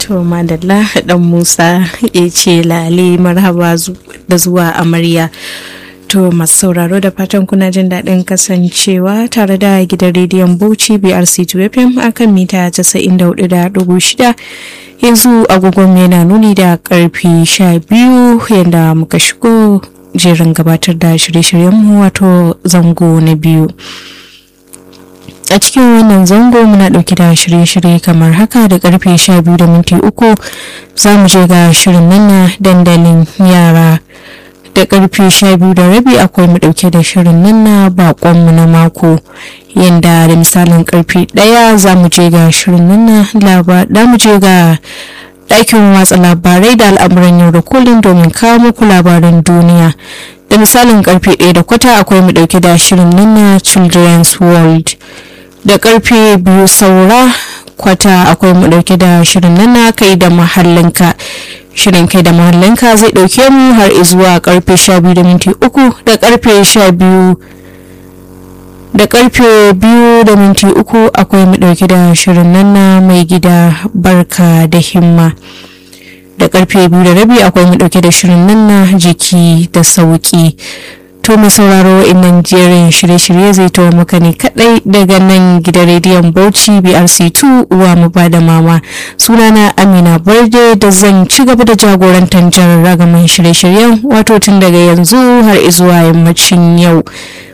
To madalla dan Musa ya ce lale marhaba da zuwa amarya. To masu sauraro da fatan kuna jin daɗin kasancewa tare da gidan rediyon Bauchi BRC 2FM akan mita 94.6 yanzu agogon yana nuni da karfi 12 yadda muka shigo jerin gabatar da shirye-shiryenmu wato zango na biyu. a cikin wannan zango muna dauke da shirye-shirye kamar haka da karfe 12 da minti uku za mu je ga shirin nan dandalin yara da karfe 12 da rabi akwai mu dauke da shirin nan na bakonmu na mako yadda da misalin karfe 1 za mu je ga shirin nan na da mu je ga ɗakin watsa labarai da al'amuran yau da kullum domin kawo muku labaran duniya da misalin karfe 1 da kwata akwai mu dauke da shirin nan na children's world da karfe biyu saura kwata akwai mu dauke da shirin nan na kai da mahallinka shirin kai da mahallinka zai dauke mu har zuwa karfe sha biyu da minti uku da karfe sha biyu da karfe biyu da minti uku akwai mu dauke da shirin nan na mai gida barka da himma da karfe biyu da rabi akwai mu dauke da shirin nan na jiki da sauki to mai sauraro innan jerin shirye-shirye zai tawo maka ne kadai daga nan gidan rediyon bauchi brc2 uwa mu ba da mama sunana amina barde da zan ci gaba da jagorantar jan ragaman shirye-shiryen wato tun daga yanzu har izuwa yammacin yau